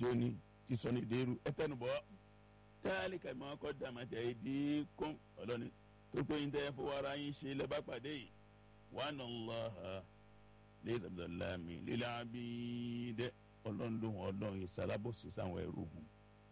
jóni ti sọ ní ìdérú ẹ tẹnubọ táàlì kàmí ọkọ dàmàtì ẹdí kún ọlọ́ni tó pé yín tẹ́ fowó ara yín ṣe lẹ́bàá pàdé yìí wà nà lọ́ha lẹ́yìn abdulhami lílẹ̀ abidẹ ọlọ́ndún ọlọ́run ìsalábòsí sáwọn ẹrú hùn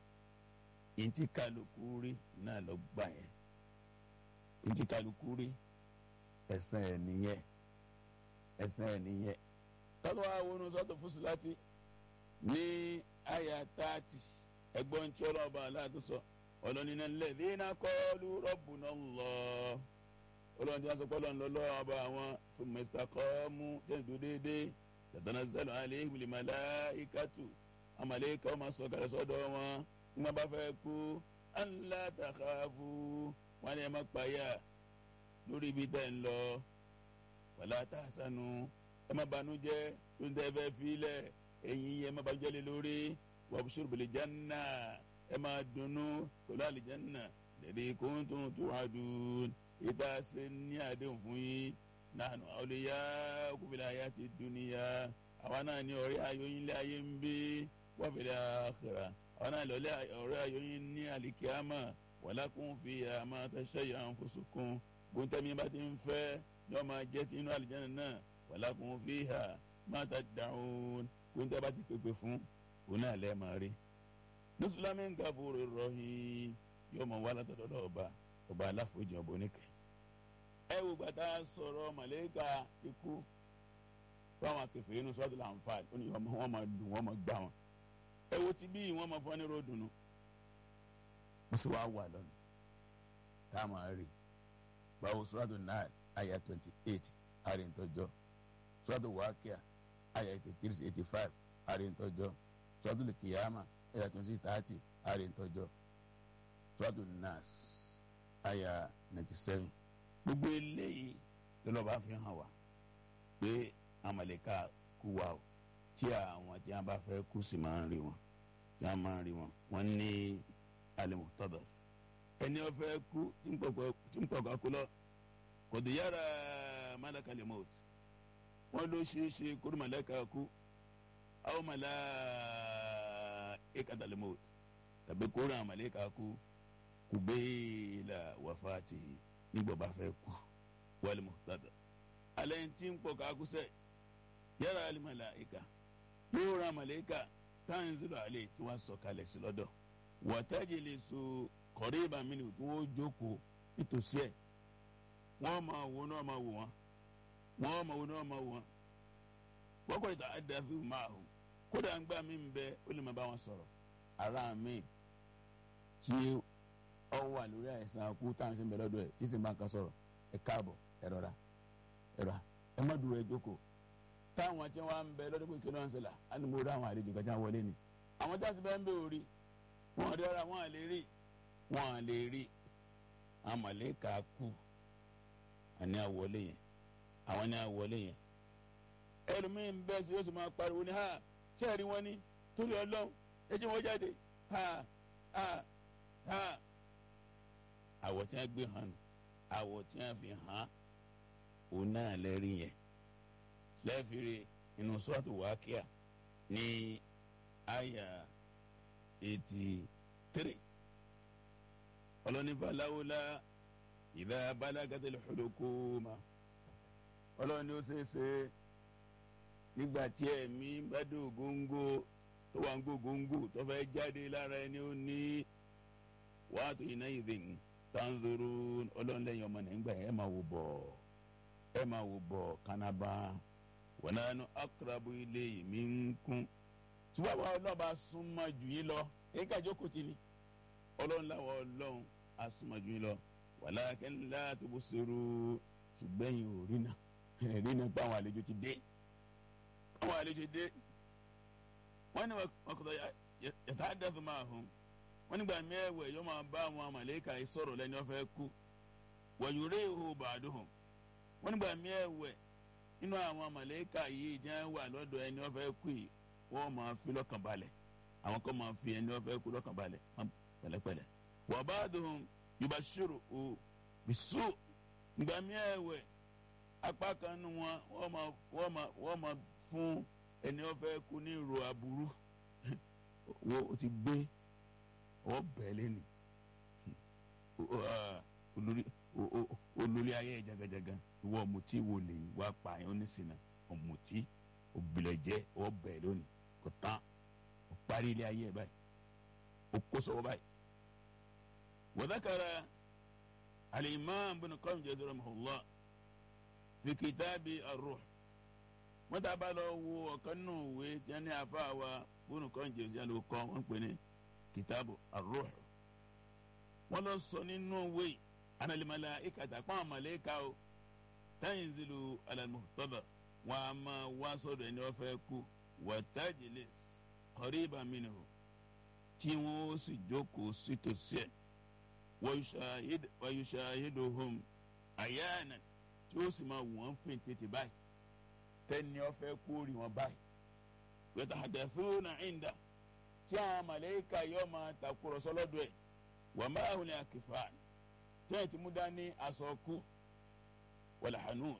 ìntí kálukú rí náà lọ gbà yẹn ìntí kálukú rí ẹ̀sán ẹ̀ nìyẹn ẹ̀sán ẹ̀ nìyẹn tọ́lọ́ àwọn oníṣòwò fúsùláti ní àyà táàtì ẹgbọ́n tí ọlọ́ọ̀bá aláàtú sọ ọlọ́nìyàn lẹ́ẹ̀dínà kọ́ọ́lù rọ́bùnà lọ ọlọ́run tí wọ́n sọ pé ọlọ́run lọ́lọ́ ọba àwọn fún mẹ́sítà kọ́ọ́mù tẹ̀síwò déédéé tatanazzalu alayhim limalaikatu amaleka ọmọ sọ̀kalẹ̀ sọ́dọ̀ wọn nígbà bá fẹ́ kú alla takhafu wọn ni ẹ má payà lórí ibi tẹ́ ń lọ wala tahzanu ẹ má banújẹ́ tó ń tẹ́ fẹ́ filẹ̀ ẹ̀yin yẹn ẹ má banújẹ́ lé lórí wabshir bil janna ẹ má dunnú pẹ̀lú àlìjánná lẹ́dí kuntum tu'adun ìta ṣe ní àdéhùn fún yín nahnu awliyaukum fil hayati dunya àwa náà ní ọ̀rẹ́ ayọ̀yìn lé ayé ń bí wa fil akhirah àwa náà lọ́lẹ́ ọ̀rẹ́ ayọ̀yìn ní àlìkíyàmà walakum fiha ma tashayya anfusukum gbóntẹ́mi bá ti ń fẹ́ ní ọmọ jẹ́ ti inú àlìjáná náà walakum fiha ma tad'un gbóntẹ́ bá ti pèpè fún òun náà lẹ́ẹ̀ máa rí. nusulami ń gàbúrò rọ̀hìn yóò mọ̀ wá látọ̀dọ̀ ọba ọba aláforíjì ọba oníkẹ́ ẹ wò gbàtà sọ̀rọ̀ màlẹ́kà ti kú fáwọn akẹfẹ́ inú sọ́dọ̀ làǹfààní ó ní wọ́n máa dùn wọ́n máa gbà wọn ẹ wo ti bí wọ́n máa fọ́ ní ròdùnú wọ́n sì wáá wà lọ́nà tá a máa rí báwo sọ́dọ̀ náà àyà twenty eight àríntọ́jọ́ sọ́dọ̀ wákìá àyà eighty three eighty five àríntọ́jọ́ sọ́dọ̀ lùkìyàmà àyà twenty thirty àríntọ́jọ́ sọ́dọ̀ nas àyà ninety seven gbogbo eléyìí lọ́lọ́ba fi hàn wá pé amaleka kú wa o tí àwọn tí wọn bá fẹ́ kú sí máa ń rí wọn tí wọn máa ń rí wọn wọn ní alimutọdọ ẹni wọn fẹ́ kú tí ń pọkọ kú lọ kò dé yára malaka lè mọt wọn ló ṣeé ṣe kóró malaka kú àwọn mala ekata lè mọt tàbí kóró amaleka kú kò bẹ́ẹ̀ la wàfàtì nígbà bá fẹ́ kú wàlú mọ̀tàdà alẹ́ tí ń pọ̀ kákúsẹ̀ yàrá alimalaika yóò ra malayika tanzilu alẹ́ tí wọ́n sọ kalẹ̀ sí lọ́dọ̀ wọ́tájì lè so kọ̀ríba mínú tí wọ́n jókòó nítòsí ẹ̀ wọ́n máa wo náà máa wò wọ́n wọ́n máa wo náà máa wò wọ́n wọ́n kọ́ ìta àdàfíù máa hù kódà ń gbà mí bẹ ó lè máa bá wọn sọ̀rọ̀ ara mi tí ọ wà lórí àìsàn akú táwọn ṣe ń bẹ lọ́dọ̀ ẹ̀ tí sì máa ń kan sọ̀rọ̀ ẹ káàbọ̀ ẹ rọra ẹ rọra ẹ má dúró ẹ jókòó táwọn tí wọn ń bẹ lọ́dọ̀ pé kí ló ń ṣẹlẹ̀ á ní mo rí àwọn àlejò kan tí wọ́n wọlé ni àwọn tí wọ́n ti bẹ́ẹ̀ ń bẹ orí wọn rí ara wọn à lè rí wọn à lè rí àwọn màlẹ́kà kú àní àwọlé yẹn àwọn ní àwọlé yẹn ẹlòmíín bẹ́ẹ̀ sí yóò sì máa pariwo ní ha ṣé ẹ̀rí wọn ní torí ọlọ́run ẹ jẹ́ wọn jáde ha ha ha àwọ̀ tí wọ́n gbé hàn nù àwọ̀ tí wọ́n fi hàn òun náà lẹ́rí yẹn lẹ́fìrí inú sọ́ọ̀tù wákíà ní àyà eighty three ọlọ́nifà láwùlá ìdá balagatil hulukuma ọlọ́ni ó ṣeéṣe nígbà tí ẹ̀mí bá dé ògóńgó tó wà ń gbógóńgó tó fẹ́ jáde lára ẹni ó ní wàá tó iná ìdìn tanzuru ọlọ́nlẹ́yìn ọmọ nígbà yẹn ẹ máa wò bọ̀ ẹ máa wò bọ̀ kánábà wọn náà nu akarabu ilé mi ń kún ṣùgbọ́n àwọn ọlọ́ba súnmọ́ jù yín lọ èyí ká jókòó tì ní ọlọ́run láwọn ọlọ́run á súnmọ́ jù yín lọ walakin la tubsiru ṣùgbọ́n yìí ò rí náà rí náà pé àwọn àlejò ti dé àwọn àlejò dé wọ́n ní wọn kọ́ yàtá dẹ́fù máa hùn wọ́n nígbà mẹ́wẹ̀ẹ́ yóò máa bá àwọn màlẹ́kà yìí sọ̀rọ̀ lẹ́ni wọ́n fẹ́ kú wọ̀nyúrẹ́ ìhó bàdúhùn wọ́n nígbà mẹ́wẹ̀ẹ́ nínú àwọn màlẹ́kà yìí jẹ́ wà lọ́dọ̀ ẹni wọ́n fẹ́ kú yìí wọ́n máa fi lọ́kàn balẹ̀ àwọn kan máa fi ẹni wọ́n fẹ́ kú lọ́kàn balẹ̀ pẹ̀lẹ́pẹ̀lẹ́ wọ́n bá dùn yorùbá ṣòro o bisu nígbà mẹ́wẹ̀ẹ́ apá kan nu wọn wọ́n máa wọ́n máa wọ́n máa fún ẹni wọ́n fẹ́ kú ní ìrò aburú wo o ti gbé ọwọ́ bẹ́ẹ̀ lẹ́nu olórí olórí ayé jagajaga ìwọ ọ̀mùtí wo lè wá pààyàn oníṣìnà ọ̀mùtí òbílẹ̀jẹ́ ọwọ́ bẹ́ẹ̀ lónìí kò tán o parí ilé ayé ẹ̀ báyìí o kó sọ́wọ́ báyìí. وذكر الإمام بن قيم جزاه رحمه الله في كتاب الروح wọ́n dábàá lọ wo ọ̀kan nù ìwé tí wọ́n ní afa wa bónú kan jẹ́ òsì àlọ́ kọ́ wọ́n pè ní kìtàbù ar-ruh wọ́n lọ sọ nínú ìwé analimala ikata kpọ́n amaleka o tanzilu ala al-muhtada wọn a máa wá sọ́dọ̀ ẹni wọ́n fẹ́ kú wa tajlis qariban minhu tí wọ́n sì jókòó sítòsí ẹ̀ wa yushahiduhum ayana tí ó sì máa wọ́n fìn tètè báyìí tẹ́ni ọ̀fẹ́ kórì wọn báyìí yatahadathuna inda tí àwọn màlẹ́kà yóò máa takùrọ̀sọ lọ́dọ̀ ẹ̀ wà máa hùn ní akífà tẹ́yìn tí mú dání aṣọ kú wal hanun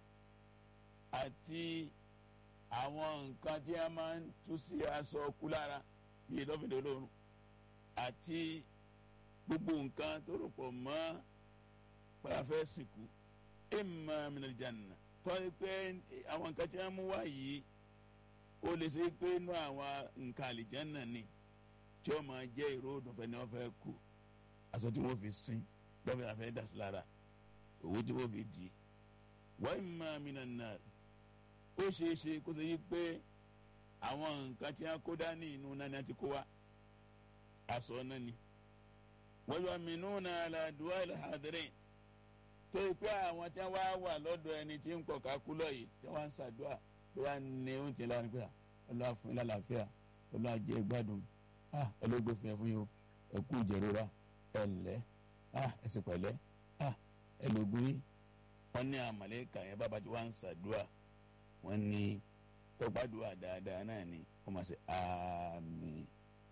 àti àwọn nǹkan tí a máa ń tú sí aṣọ kú lára bíi lọ́fíìdì olóorun àti gbogbo nǹkan tó rò pọ̀ mọ́ pàfẹ́ sìnkú imma minal janna tọ́ni pé àwọn nǹkan tí wọ́n mú wá yìí ó lè ṣe pé inú àwọn nǹkan àlìjánà ni tí ó máa jẹ́ ìró òdùnfẹ́ ni wọ́n fẹ́ kú aṣọ tí wọ́n fi sin lọ́fẹ̀ẹ́ la fẹ́ dà sí lára owó tí wọ́n fi dì í wa imma minan nar ó ṣeé ṣe kó ṣe yí pé àwọn nǹkan tí wọ́n kó dání inú náà ni wọ́n ti kó wá aṣọ náà ni wa yu'minuna ala du'a al-hadirin tó yẹ pé àwọn tí wọn wá wà lọ́dọ̀ ẹni tí ń pọ̀ kákú lọ yìí tí wọn ń ṣàdúrà bí wọn ní oúnjẹ lára nípa Ọlọ́run fún yín lálàáfíà Ọlọ́run jẹ́ gbádùn ẹlẹgbẹ fún yẹn fún yín ẹ kú ìjẹrora ẹ ǹlẹ́ ẹ sì pẹ̀lẹ́ ẹ lògùn yín wọn ní àmàlẹ́kà yẹn bàbá tí wọn ń ṣàdúrà wọn ní tọgbàdùà dáadáa náà ni wọn máa ṣe àmín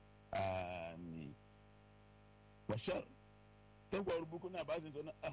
àmín wàṣà tẹgbà orúbukú náà bá ṣe sọ náà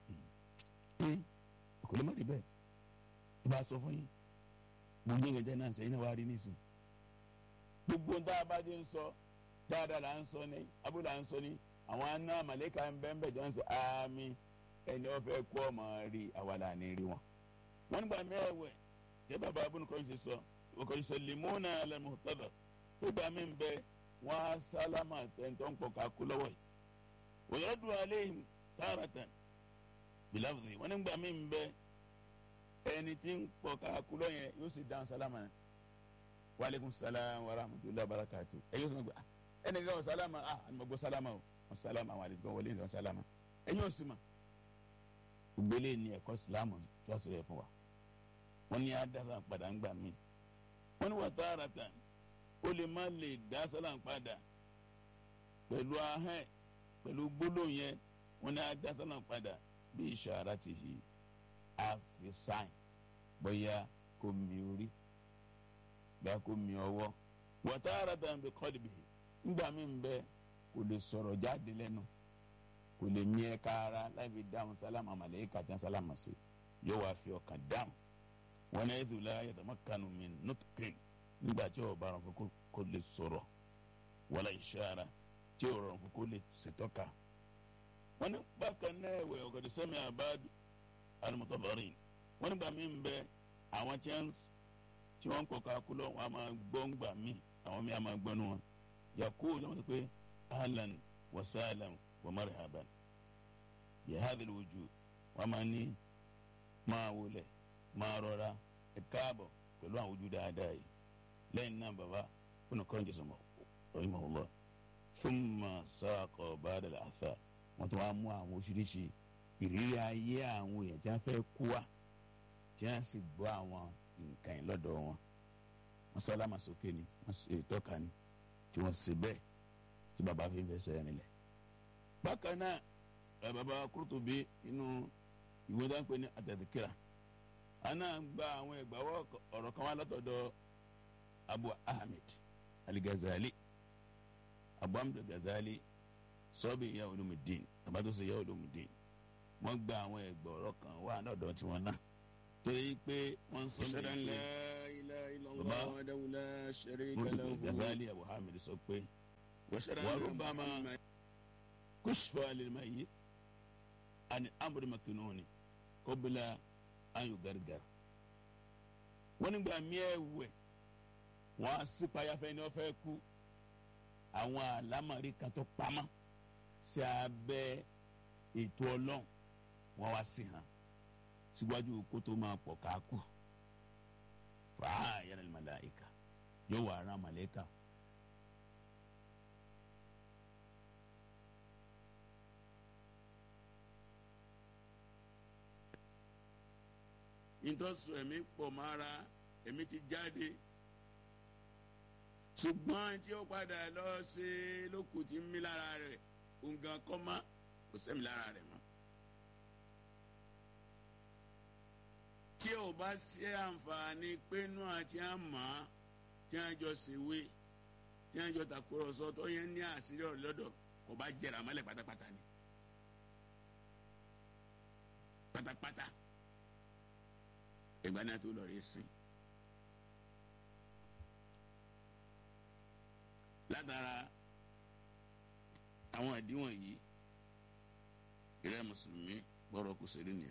pé kò lè má rí bẹ́ẹ̀ ẹ bá sọ fún yín gbogbo ìgbẹ́jẹ́ náà sẹ́yìn náà wá rí nísìn gbogbo ń tá a bá ti ń sọ dáadáa là ń sọ ní abúlé là ń sọ ní àwọn aná màlẹ́kà ń bẹ́ẹ̀ bẹ́ẹ̀ jọ ń sọ àmì ẹni wọ́n fẹ́ kó ọmọ rí àwa là ní rí wọn. wọ́n nígbà mẹ́wẹ̀ẹ́ jẹ́ bàbá abúlé kan ṣe sọ ọkọ̀ ṣe limona lẹ́mu tọ́lọ̀ tó gbà mí bẹ wọ́n á sálámà tẹ̀ntọ́ ń pọ̀ ká kú lọ́wọ́ yìí. òyìnbó alẹ́ tààràtàn bilafzi wọn nígbà mí ń bẹ ẹni tí ń pọ káàkú lọ́yẹn yóò sì dáhùn sálámà náà waaleykum salaam wa rahmatulah barakatu ẹ yóò sọ pé ẹni kan sálámà ah ẹni ma gbọ́ sálámà o wọn sálámà wà lẹ́yìn wọlé ní wọn sálámà ẹ yóò sì mà ògbélé ní ẹ̀kọ́ sílámù tó a sọ̀rọ̀ ẹ̀ fún wa wọn ní adásá padà ń gbà mí wọn ní wà tààràtà ó lè má lè dá sálámà padà pẹ̀lú ahẹ́ pẹ̀lú gbólóhùn yẹn wọn ní adásá padà bí ìṣàrà ti hi àfi sáìn bóyá kò mi orí bóyá kò mi ọwọ́ wọ́tá ara dàn bí kọ́ọ̀dì bìí ńgbà mí ń bẹ kò lè sọ̀rọ̀ jáde lẹ́nu kò lè mí ẹ̀ka ara láì fi dáhùn sálámà màlẹ́kà tí wọ́n sálámà sí yóò wá fi ọkàn dáhùn wọn náà ètò ìlà yàtọ̀ kanu mi nùtùkìn nígbà tí ò bá rọ̀ fún kó lè sọ̀rọ̀ wọlé ìṣàrà tí ò rọ̀ fún kó lè ṣètọ́ka wọ́n ní bákan náà ẹ̀wẹ̀ ọ̀gọ̀dẹ̀ sẹ́mi àbáàdù alimọ̀tọ́bọ̀rìn wọ́n nígbà mí ń bẹ àwọn tí wọ́n ń kọ́ kakú lọ wọ́n á máa gbọ́ ń gbà mí àwọn mí á máa gbọ́ nu wọn yakú lọ́wọ́ sọ pé ahlan wa sahlan wa marhaban yahadil wujud wọ́n máa ní máa wọlé máa rọra ẹ káàbọ̀ pẹ̀lú àwọn ojú dáadáa yìí lẹ́yìn náà bàbá fúnà kọ́ńjì sọmọ rahimahullah thumma saqa ba'da al-athar wọ́n tún wá mú àwọn oríṣiríṣi ìrírí ayé àwọn èèyàn tí wọ́n fẹ́ kú wa tí wọ́n sì gbọ́ àwọn nǹkan yìí lọ́dọ̀ wọn wọ́n sálámà sókè ni wọ́n sì tọ́ka ni tí wọ́n sì bẹ́ẹ̀ tí bàbá fi ń fẹsẹ̀ rinlẹ̀. bákan náà bàbá Kurtubi inú ìwé dáńpé ní àtẹ̀dẹ́kẹ́ra àná gba àwọn ẹgbàáwọ̀ ọ̀rọ̀ kan wá látọ̀dọ̀ Abu Ahmed Al-Ghazali Abu Ahmed Al-Ghazali sọ́ọ̀bì ìyá olùmùdín àbátúnṣe ìyá olùmùdín wọ́n gba àwọn ẹgbẹ́ ọ̀rọ̀ kan wà lọ́dọ̀ tiwọn náà torí pé wọ́n ń sọ أشهد أن pé لا إله إلا بابا. الله وحده لا شريك Mọ́tò له Gazali Abu Hamid sọ pé wàrúbàmà kùsùfà lèmayé àni amúrí makinoni kọ́bílà ayò gàrgàr. wọ́n nígbà miẹ́wẹ̀ wọ́n á sí payáfẹ́ ni wọ́n fẹ́ kú àwọn àlámọ̀rí kan tó pamọ́ sí abẹ́ ètò ọlọ́run wọ́n wá sí hàn síwájú kó tó máa pọ̀ ká kú fàá yẹn ní màláìka yóò wà ara màláìka. ìtọ́sùn ẹ̀mí pọ̀ mára ẹ̀mí ti jáde ṣùgbọ́n tí ó padà lọ ṣe lókùn tí ń mí lára rẹ̀ òǹgàn kọ́ mọ́ kò sẹ́mi lára rẹ̀ mọ́. tí ò bá ṣe àǹfààní pénú àti àmọ́ tí wọ́n jọ ṣèwé tí wọ́n jọ tàkúrọ̀sọ tó yẹn ní àṣírí ọ̀rọ̀ lọ́dọ̀ kò bá jẹrà mọ́lẹ̀ pátápátá ni pátápátá ìgbà náà tó lọ rí sìn. látara àwọn àdíwọ̀n yìí ìrẹ́ mùsùlùmí gbọ́dọ̀ kù sí nìyẹn.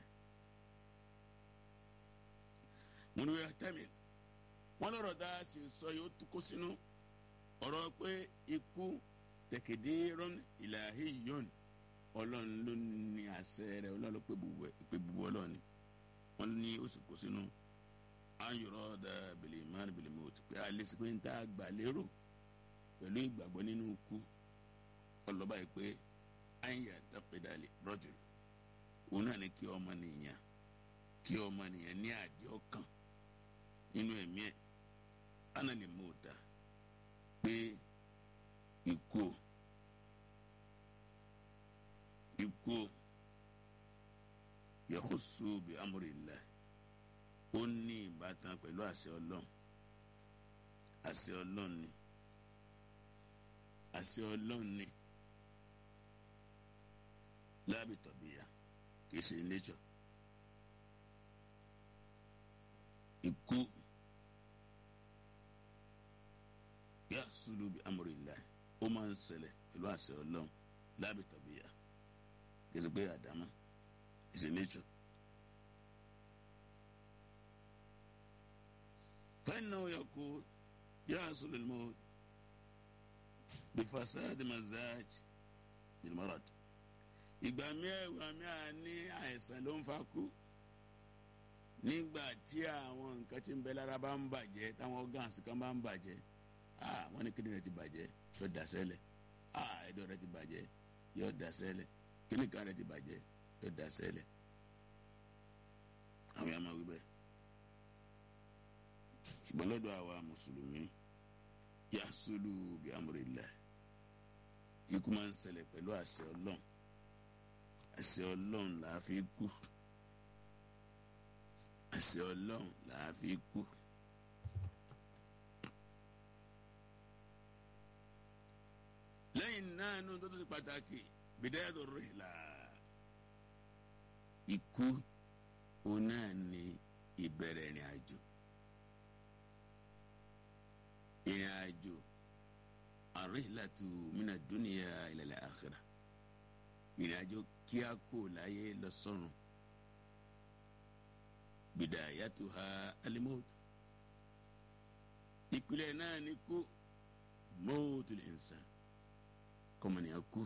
mo ní wíwá tẹ́mi wọ́n lọ́rọ̀ dá sí sọ yóò kó sínú ọ̀rọ̀ pé ikú tẹ̀kẹ̀dẹ́rọ́n ìlàhí yọ̀n ọlọ́run ló ní àṣẹ rẹ̀ ọlọ́run ló pé bubu ọlọ́run ni wọ́n ní ó sì kó sínú ayọ̀rọ̀ dá bèlè márùn bèlè mọ́tò pé alẹ́ sí pé ń tá àgbà lérò pẹ̀lú ìgbàgbọ́ nínú ikú ọlọ́ba yìí pé àyà dápẹ́dálẹ̀ rọ́jò òun náà ní kí ọmọ nìyàn kí ọmọ nìyàn ní àdé ọkàn nínú ẹ̀mí ẹ̀ ana lè mú ta pé ikú ikú yahusu bi amúrìlá ó ní ìbátan pẹ̀lú àṣẹ ọlọ́run àṣẹ ọlọ́run ni àṣẹ ọlọ́run ni láàbì tọ̀bìyà kì í ṣe nature ikú yà sùlùbí amúrìlá ó máa ń ṣẹlẹ̀ pẹ̀lú àṣẹ ọlọ́run láàbì tọ̀bìyà kì í ṣe pé àdámá kì í ṣe nature. فإنه يقول يحصل الموت بفساد مزاج بالمرض ìgbà mẹ́wàá mẹ́wàá ní àìsàn ló ń fa kú nígbà tí àwọn nǹkan tí ń bẹ lára bá ń bàjẹ́ táwọn organs kan bá ń bàjẹ́ wọ́n ní kíndìnrín ti bàjẹ́ yóò dà sẹ́lẹ̀ ẹ̀dọ̀ rẹ̀ ti bàjẹ́ yóò dà sẹ́lẹ̀ kíníkan rẹ̀ ti bàjẹ́ yóò dà sẹ́lẹ̀ àwọn yàrá máa wí bẹ́ẹ̀ ṣùgbọ́n lọ́dọ̀ àwa mùsùlùmí yasulu bi amrillah ikú máa ń ṣẹlẹ̀ pẹ̀lú àṣẹ ọlọ́run àṣẹ ọlọ́run là á fi kú àṣẹ ọlọ́run là á fi kú. lẹ́yìn náà ní tó tó ti pàtàkì bidayatu rihla ikú òun náà ní ìbẹ̀rẹ̀ ìrìn àjò ìrìn àjò àríhìlàtù mina dúnìyà ilẹ̀ àkìrà ìrìn àjò kíá kò láyé lọ sọ́run bìdàyàtù ha alimọ́tò ìpìlẹ̀ náà ní kú mọ́tò lè ń sàn kọ́mọnìyàn kú.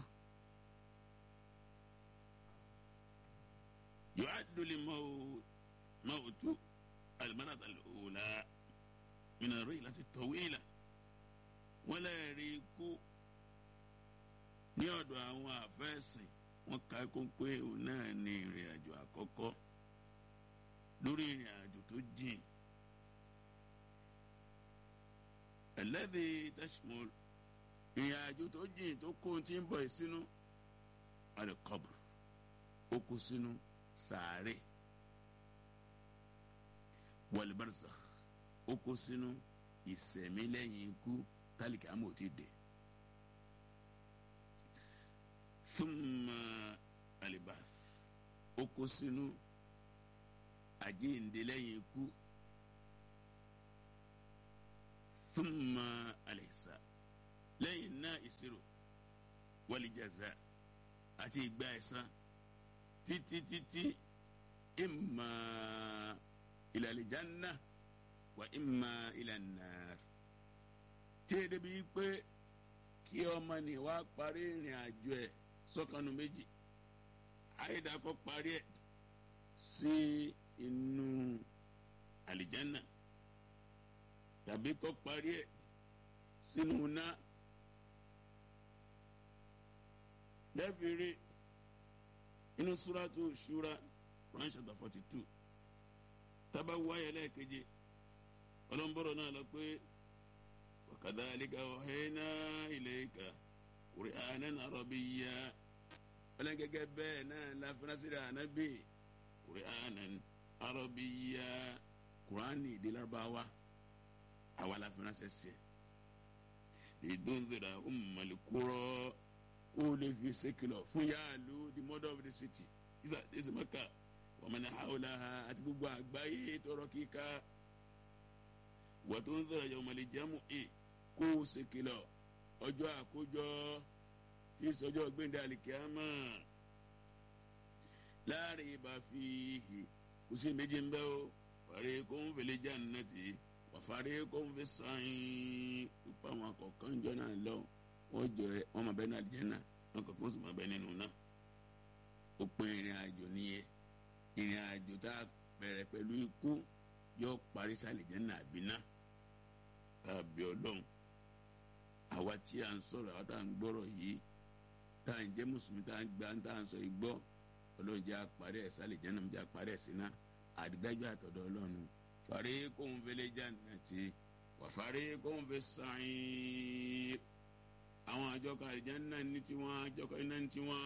yóò àdúlé mọ́tò alimọ́tò alòlá mina àríhìlàtù tọ̀wéèlà wọ́n lè rí ikú ní ọ̀dọ̀ àwọn àfẹ́sìn wọ́n ka kó pé òun náà ní ìrìn àjò àkọ́kọ́ lórí ìrìn àjò tó jìn ẹlẹ́dẹ̀ tashmol ìrìn àjò tó jìn tó kó tí ń bọ̀ sínú alikọ́bù ó kó sínú sàárè wal-barzakh ó kó sínú ìsẹ̀mí lẹ́yìn ikú tálíkì àmọ́ ò ti dé. thumma alibath ó kó sínú àjíǹde lẹ́yìn ikú thumma alihisa lẹ́yìn náà ìṣirò wal jaza àti ìgbà ẹ̀san títí títí imma ila al-janna wa imma ila an-nar tí èdè bíi pé kí ọmọ ní wá parí ìrìn àjò ẹ̀ sọ́kànnù méjì àyèdàkọ́ parí ẹ̀ sí inú àlìjánà tàbí kọ́ parí ẹ̀ sínú náà lẹ́fìrí inú súrátù ṣúra Quran chapter forty two tábà wáyé lẹ́ẹ̀keje ọlọ́mbọ́rọ̀ náà lọ pé wa kadhalika awhayna ilayka Qur'anan arabiyya ọlọ́n gẹ́gẹ́ bẹ́ẹ̀ náà láfínásíra ànábì Qur'anan arabiyya Qur'ani èdè Lárúbáwá àwa láfínásẹ́ sí ẹ̀ lidunzira ummal qura kó lè fi ṣèkìlọ̀ fún yáàlú the mother of the city isa esi maka wa man hawlaha àti gbogbo àgbáyé tọrọ kíka wa tunzira yawmal jam'i kó ṣèkìlọ̀ ọjọ́ àkójọ tí sọjọ́ gbẹ̀ndẹ̀ àlìkíámà la riba fihi kò sí méjì ń bẹ́ o fariqun fil jannati wa fariqun fis sa'ir ipa àwọn akọ̀kan jọ náà lọ wọ́n jọ ẹ wọ́n máa bẹ ní àlìjẹ́nà wọ́n kọ̀ọ̀kan sì máa bẹ nínú náà ó pin ìrìn àjò nìyẹn ìrìn àjò tá a bẹ̀rẹ̀ pẹ̀lú ikú yóò parí sí àlìjẹ́nà àbínà tàbí ọlọ́run àwa tí a ń sọ̀rọ̀ àwa tá à ń gbọ́rọ̀ yìí tá à ń jẹ́ mùsùlùmí tá à ń gbà tá à ń sọ igbọ́ ọlọ́run jẹ́ àparí ẹ̀ sálẹ̀ jẹ́nà jẹ́ àparí ẹ̀ sínú àdìgbàjọ́ àtọ̀dọ̀ ọlọ́run fariqun fil jannati wa fariqun fis sa'ir àwọn àjọkọ̀ àlìjẹ́nà ní tiwọn àjọkọ̀ iná ní tiwọn.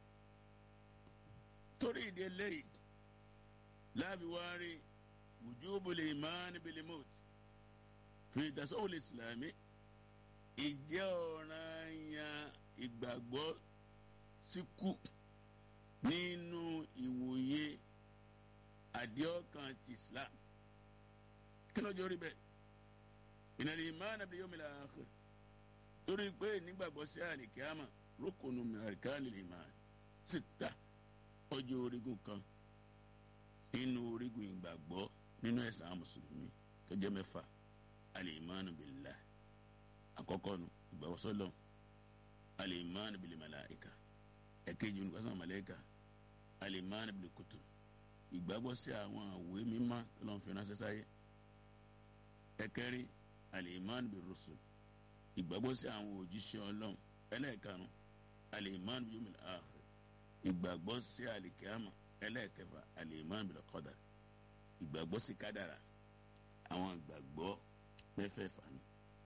torí ìdí eléyìí láàbí wárí wujubul iman bil maut fi tasawwul islami ìjẹ́ ọ̀ranyàn ìgbàgbọ́ síkú nínú ìwòye àdéhọ́kan ti islam kí ló jẹ́ orí bẹ́ẹ̀ ìnáni ìmáàna bil yawmil akhir torí pé nígbàgbọ́ sí àlìkíámà rúkùnù mẹ́ríkánì lè máa síta ọjọ́ orígun kan nínú orígun ìgbàgbọ́ nínú ẹ̀sán mùsùlùmí tó jẹ́ mẹ́fà al-imanu billah àkọ́kọ́ nu ìgbàgbọ́ sọ́lọ́ al-imanu bil malaika ẹ̀kejì ní kọ́sán màláíkà al-imanu bil kutub ìgbàgbọ́ sí àwọn àwòé mímọ́ tó lọ́n fi ránṣẹ́ sáyé ẹ̀kẹrin al-imanu bir rusul ìgbàgbọ́ sí àwọn òjíṣẹ́ ọlọ́run ẹlẹ́ẹ̀karùn al-iman bil yawmil akhir ìgbàgbọ́ sí àlìkíámà ẹlẹ́ẹ̀kẹfà al-iman bil qadar ìgbàgbọ́ sí kádàrà àwọn ìgbàgbọ́ mẹ́fẹ̀ẹ̀fà ni.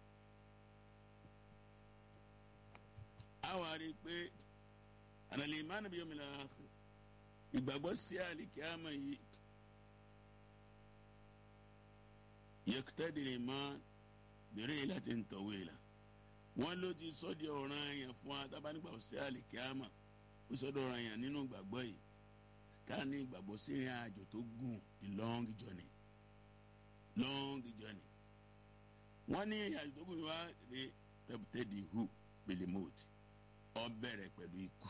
àwọn àrí pé al-iman bil yawmil akhir ìgbàgbọ́ sí àlìkíámà yìí yaqtadi al-iman bi ri'latin tawila wọn ló ti sọ di ọ̀ràn yẹn fún wa tábà nígbà sí àlìkíámà ó sọ di ọ̀ràn yẹn nínú ìgbàgbọ́ yìí ká ní ìgbàgbọ́ sí ìrìn àjò tó gùn the long journey long journey wọ́n ní ìrìn àjò tó gùn wá rè tẹ́bùtẹ́dì hu belemot ó bẹ̀rẹ̀ pẹ̀lú ikú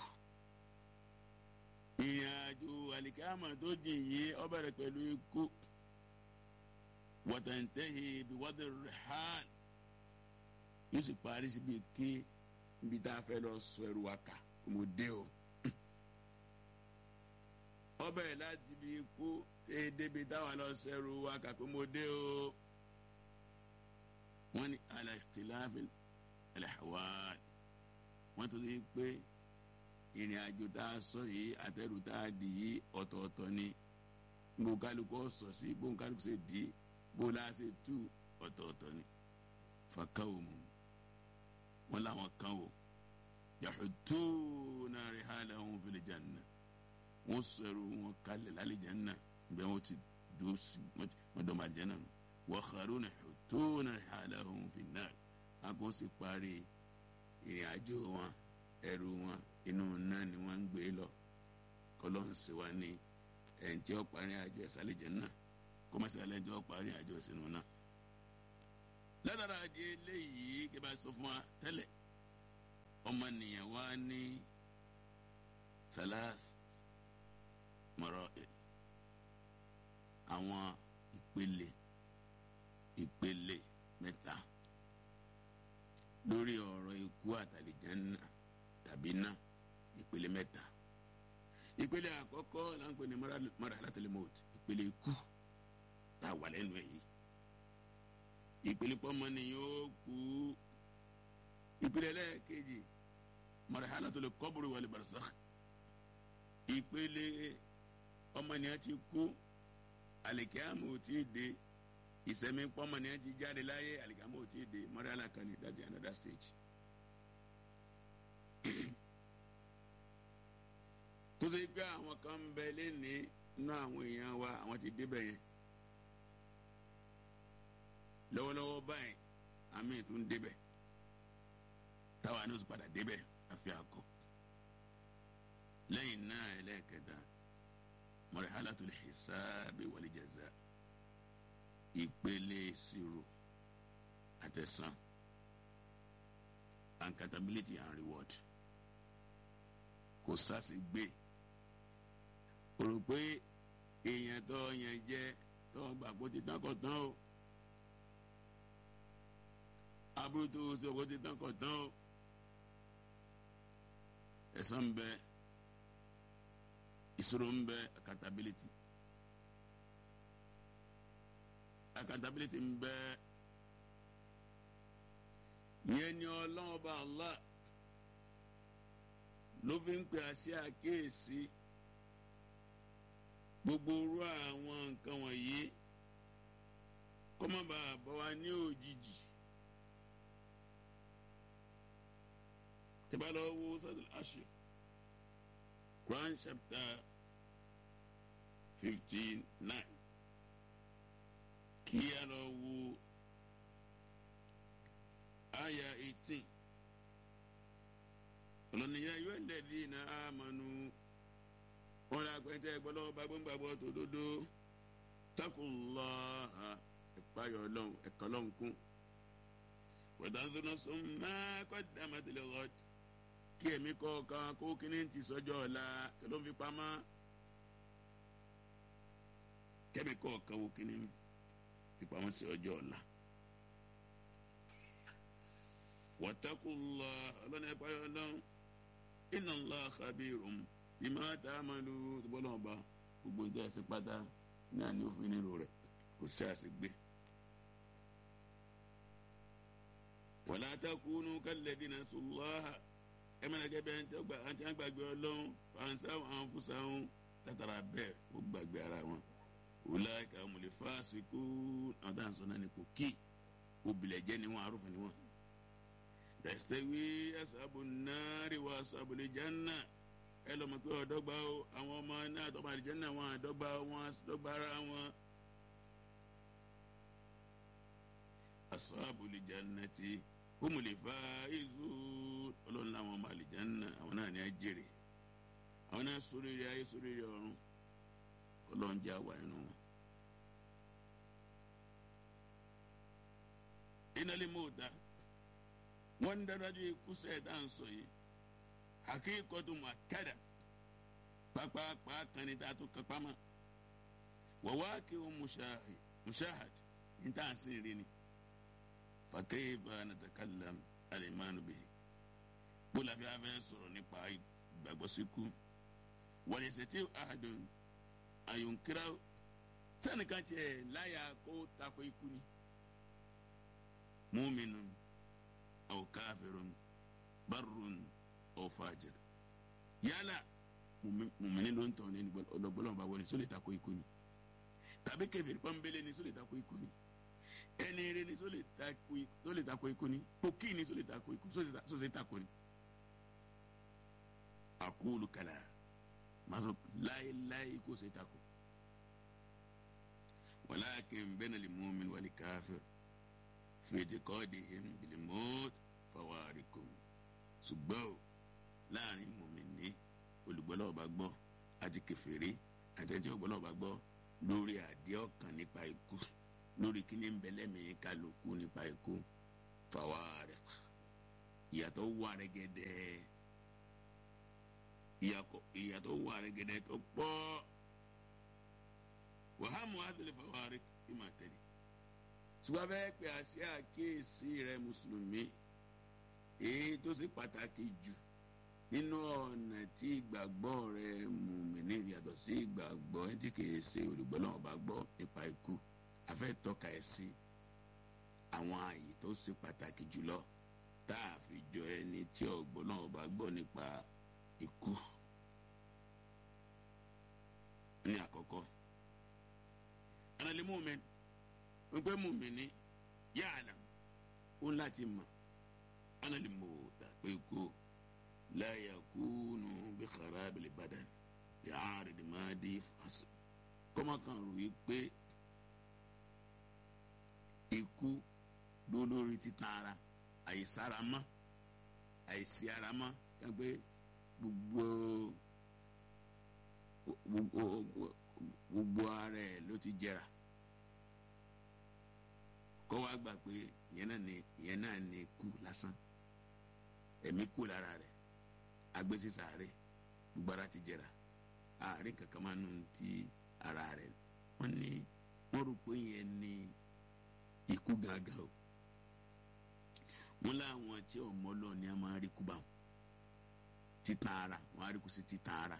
ìrìn àjò àlìkíámà tó jìn yìí ó bẹ̀rẹ̀ pẹ̀lú ikú wọ́tẹ̀ntẹ́hì bí wọ́tẹ̀ rẹ̀ hàn yóò sì parí síbi ké níbi tá a fẹ́ lọ sọ ẹrù wa kà mo dé o. ọbẹ̀ láti bí ikú tẹ́ débi táwa lọ sọ ẹrù wa kà pé mo dé o. wọ́n ní al-ikhtilaf al-ahwal wọ́n tó ti pé ìrìn àjò tá a sọ yìí àtẹrù tá a dì yìí ọ̀tọ̀ọ̀tọ̀ ni bó kálukú sọ sí bó kálukú ṣe dì í bó la ṣe tú ọ̀tọ̀ọ̀tọ̀ ni fakawumu wọn làwọn kan o yahutuna rihalahum fil janna wọn sọ̀rọ̀ wọn kalẹ̀ lálẹ́ janna bẹ́ẹ̀ wọ́n ti dùn sí wọ́n dọ̀ ma janna nù wa kharuna yahutuna rihalahum fin nar àgọ́ sì parí ìrìn àjò wọn ẹrù wọn inú náà ni wọ́n ń gbé lọ kọ́lọ́n sì wá ní ẹ̀ǹ tí ó parí àjò ẹ̀sálẹ̀ janna kọ́mọ́sí alẹ́ tí ó parí àjò ẹ̀sìnú náà látara di eléyìí kí bá sọ fún wa tẹ́lẹ̀ ọmọnìyàn wá ní thalath marahil àwọn ìpele ìpele mẹ́ta lórí ọ̀rọ̀ ikú àtàlìjánná tàbí náà ìpele mẹ́ta ìpele àkọ́kọ́ là ń pè ní marahalatul maut ìpele ikú tá a wà lẹ́nu ẹ̀ yìí ìpele pọ́nmọ́nìyàn ó kú ìpele ẹlẹ́ẹ̀kejì marahalatul qabri wal barzakh ìpele ọmọnìyàn ti kú àlìkíyàmù ò tí ì dé ìsẹ̀mí pọ́nmọ́nìyàn ti jáde láyé àlìkíyàmù ò tí ì dé marahala kan ní that's another stage. tó ṣe pé àwọn kan ń bẹ lẹ́ni inú àwọn èèyàn wa àwọn ti débẹ̀ yẹn lọ́wọ́lọ́wọ́ báyìí àmì tó ń débẹ̀ táwa ní oṣù padà débẹ̀ àfi àkọ lẹ́yìn náà ẹlẹ́ẹ̀kẹta marhalatul hisabi wal jaza ìpele ìṣirò àtẹ̀sán accountability and reward kò sáàsì gbé o rò pé èèyàn tó yẹn jẹ tó gbà kó ti tán kọ tán o aburú tó o sọ kó ti tán kọ tán o ẹ̀san ń bẹ ìṣòro ń bẹ accountability accountability ń bẹ yẹn ni ọlọ́wọ́ bá Allah ló fi ń pè á sí àkíyèsí gbogbo orú àwọn nǹkan wọ̀nyí kó má bàa bọ́ wa ní òjijì tẹ́bá lọ wo sọ́dọ̀ àṣẹ Quran chapter fifty nine kí a lọ wo aya eighteen ọlọ́nìyàn yóò lẹ́dí iná àmọ́nu wọn lè pẹ́ntẹ́ gbọ́dọ̀ bá gbọ́ngbàgbọ́ tó dodo takullaha ìpayọ̀ ọlọ́run ẹ̀kọ́ ọlọ́run kún wọ́dàdúnà sọ máa kọ́ dàmẹ́tẹ̀lẹ̀ rọ́ọ̀tì kí ẹ̀mí kọ̀ọ̀kan kó kíní ti sọ́jọ́ ọ̀la kí ló ń fi pamọ́ kẹ́mi kọ̀ọ̀kan wo kíní fi pamọ́ sí ọjọ́ ọ̀la wattaqullaha ọlọ́run ẹ̀payọ̀ ọlọ́run inna Allah khabirun bima ta'malu bọ́lá ọba gbogbo ìjọ ẹ̀sìn pátá náà ni ó fi nílò rẹ̀ kò sí àṣegbé. wala takunu kalladhina nasullaha ẹ mẹ́rin gẹ́gẹ́ bẹ́ẹ̀ àti wọn gbàgbé ọlọ́run fansahu anfusahum látara bẹ́ẹ̀ ó gbàgbé ara wọn. ulaika humul fasiqun àwọn táwọn sọ náà ní kò kí òbílẹ̀ jẹ́ ni wọn arúfin ni wọn. yastawi ashabun nari wa ashabul janna ẹ lọ́mọ pé ọ̀dọ́gba o àwọn ọmọ náà tọ́mọ àlìjẹ́nà wọn àdọ́gba wọn dọ́gba ara wọn. ashabul jannati humul faizun ọlọ́run láwọn ọmọ àlìjẹ́nà àwọn náà ní á jèrè àwọn náà sóríire ayé sóríire ọ̀run ọlọ́run jẹ́ àwà inú wọn. innal mauta wọ́n ń dájú ikú sẹ́ẹ̀dá ń sọ yìí hakikatu muakkada pápápá kan ní tààtú kápámá wàwáàkì ó mushahad ní tá à ń sìn rí ni fakayfa natakallam alimanu bihi bóla bí a fẹ́ sọ̀rọ̀ nípa ìgbàgbọ́ síkú wọ́n ṣe tí ahadun àyùnkírá sẹ́nìkan tiẹ̀ láyà kó tako ikú ni mu'minun aw kafirun barrun aw fajir yálà mùmíní ló ń tọ̀ ní ọlọ́gbọ́lọ́wọ́ bá wọlé sólè tako ikú ni tàbí kèfèrí pọ́nbélé ni sólè tako ikú ni ẹni eré ni sólè tako ikú ni pòkì ni sólè tako ikú sólè tako ni. àkúlù kàlà màá sọ láéláé kó ṣe tako. walakin bayna al-mu'min wal-kafir fi i'tiqadihim bil-maut fawariqun ṣùgbọ́n o láàrin mùmíní olùgbọ́lọ́wọ́ bá gbọ́ àti kèfèrí àtẹ̀tí olùgbọ́lọ́wọ́ bá gbọ́ lórí àdé ọkàn nípa ikú lórí kíní ń bẹ lẹ́mìí kálukú nípa ikú fawariq ìyàtọ̀ wà rẹ́gẹ́dẹ́ ìyàtọ̀ wà rẹ́gẹ́dẹ́ tó pọ̀ wàhámù adìlẹ̀ fàwárí kí máa tẹ̀lé ṣùgbọ́n bẹ́ẹ̀ pé àṣẹ àkíyèsí rẹ mùsùlùmí èyí tó ṣe pàtàkì jù nínú ọ̀nà tí ìgbàgbọ́ rẹ mùmíní yàtọ̀ sí ìgbàgbọ́ ẹni tí kìí ṣe olùgbọ́ náà bá gbọ́ nípa ikú afẹ́ tọ́ka ẹ̀ sí àwọn ààyè tó ṣe pàtàkì jùlọ tá a fi jọ ẹni tí ọ̀gbọ́n náà bá gbọ́ nípa ikú ní àkọ́kọ́ analẹ́ mùmíní wípé mùmíní yáàlà ó láti mọ̀ analẹ́ mọ̀ pé ikú la yakunu bi kharabil badan bi arid madi fas kọ́mọ kan rò yí pé ikú lólórí títan ara àìsára mọ́ àìsí ara mọ́ kápé gbogbo gbogbo ara ẹ̀ ló ti jẹrà kọ́ wa gbà pé ìyẹn náà ni ìyẹn náà ni kú lásán ẹ̀mí kú lára rẹ̀ agbésí sàárè gbogbo ara ti jẹrà àárín kankan máa nù ti ara rẹ̀ wọ́n ní wọ́n rò pé yẹn ní ikú gángan o wọ́n láwọn tí ọmọ lọ ni a máa rí kú bá wọn títan ara wọ́n á rí kú sí títan ara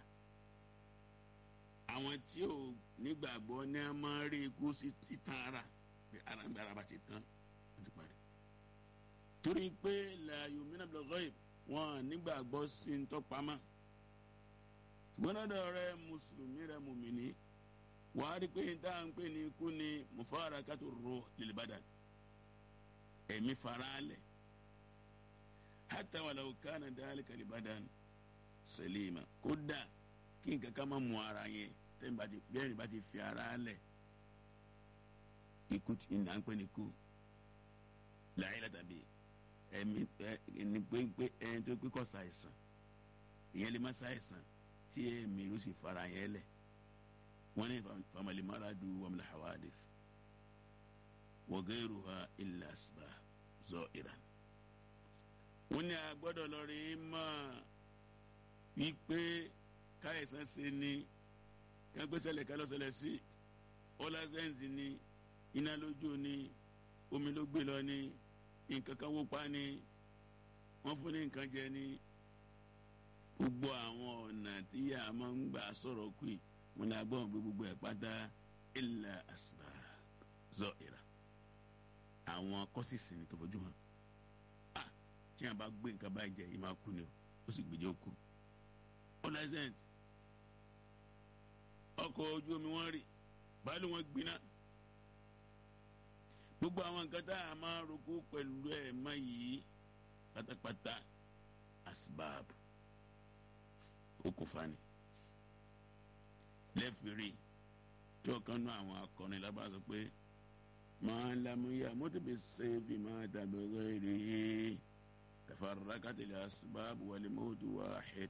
àwọn tí ò nígbàgbọ́ ni a máa rí ikú sí títan ara ara ń gbé ara bá ti tán wọ́n ti parí torí pé la yomina bil ghaib wọn nígbàgbọ́ sí ń tọ́pamọ́ ṣùgbọ́n lọ́dọ̀ rẹ mùsùlùmí rẹ mùmìnì wà á rí pé tá à ń pè ní ikú ni mufarakatu ruh lil badan ẹ̀mí faraalẹ̀ hatta walau kana dhalika lil badan salima kódà kí nǹkan kan má mú ara yẹn tẹ́yìn bá ti bẹ́ẹ̀ni bá ti fi ara lẹ̀ ikú ní à ń pè ní ikú làyè tàbí ẹ̀mí ẹni pé ẹni tó pé kọ́ ṣàìsàn ìyẹn lè má ṣàìsàn tí ẹ̀mí ló sì fara yẹn lẹ̀ wọ́n ní famali maradu wàmìlà hawadith wa ghayruha illa asbab za'iran. wọ́n ní agbọ́dọ̀ lọ́rí mọ́ wípé káyọ̀sán ṣe ni kágbésẹ̀lẹ̀ kálọ́sẹ̀lẹ̀ sí ọlásẹ́ǹsì ni iná lójú ni omi ló gbé lọ ni nǹkan kan wó pa ni wọ́n fún ní nǹkan jẹ ni gbogbo àwọn ọ̀nà tí a máa ń gbà sọ̀rọ̀ kù yìí wọn ní agbọ́n gbé gbogbo ẹ̀ pátá illa asbab zahira àwọn kọ́sìsì ni tó fojú hàn ah tí a bá gbé nǹkan báyìí jẹ yìí máa kú ni o ó sì gbèjọ́ kú ọlẹ́sẹ̀ǹt ọkọ̀ ojú omi wọ́n rì báyìí wọ́n gbiná gbogbo àwọn nǹkan tá a máa roko pẹ̀lú ẹ̀ má yìí pátápátá asbab okùnfà ni lẹ́fìrí tí ọ̀kan náà àwọn akọni lábàá sọ pé máa lamuya mọ́tòbí sẹ́ẹ̀fì máa dàbí rẹ̀ tafarraqatil asbab wal mawtu wahid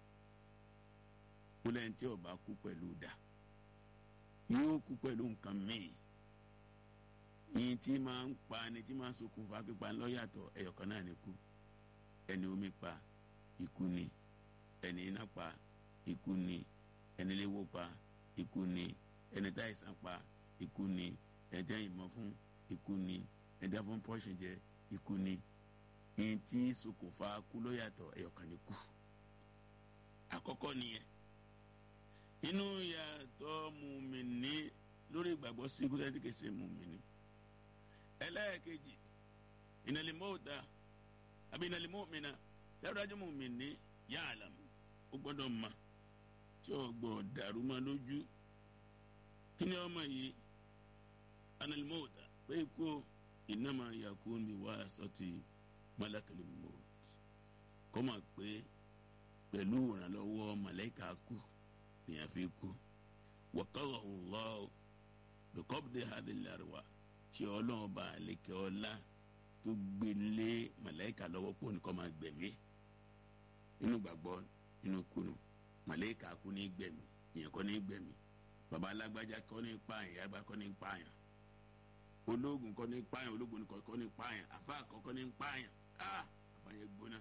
kúlẹ̀ tí ó bá kú pẹ̀lú dà yóò kú pẹ̀lú nǹkan míì yìí tí máa ń pa ni tí máa ń ṣokùnfà pípa lọ́yàtọ̀ ẹ̀yọ̀kan náà ni kú ẹni omi pa ikú ni ẹni iná pa ikú ni ẹni léwó pa ikú ni ẹni táìsàn pa ikú ni ẹni tẹ́ ìmọ̀ fún ikú ni ẹni tẹ́ fún pọ́ṣìn jẹ ikú ni yìí tí ṣokùnfà kú lọ́yàtọ̀ ẹ̀yọ̀kan ni kú àkọ́kọ́ nìyẹn inú yàtọ̀ mùmìnì lórí ìgbàgbọ́ sí ikú tẹ́tí kìí ṣe mùmìnì ẹlẹ́ẹ̀kejì ìnàlímọ́ọ̀dà àbí ìnàlímọ́ọ̀mìnà dáwọ́dájú mùmìnì ya'lam ó gbọ́dọ̀ mọ̀ tí ó gbọ́ dàrú mọ́ lójú kí ni ọmọ yìí ìnàlímọ́ọ̀dà pé ikú innama yakun bi wasati malakil maut kọ́ mọ̀ pé pẹ̀lú ìrànlọ́wọ́ màláíkà kú nìyẹn fi kú wọ́kọ́rọ̀ ọ̀lọ́ bíkọ́bùdé hadìlárìwá tí ọlọ́run bá lékè ọlá tó gbélé màláíkà lọ́wọ́ pọ̀ nìkan máa gbẹ̀mí inú gbàgbọ́ inú kunu màláíkà kú ní gbẹ̀mí ìyẹn kọ́ ní gbẹ̀mí baba alágbájá kọ́ ní pààyàn yàgbá kọ́ ní pààyàn ológun kọ́ ní pààyàn ológun kọ́ ní pààyàn àfa àkọ́kọ́ ní pààyàn ah baba nǹkan yẹn gbóná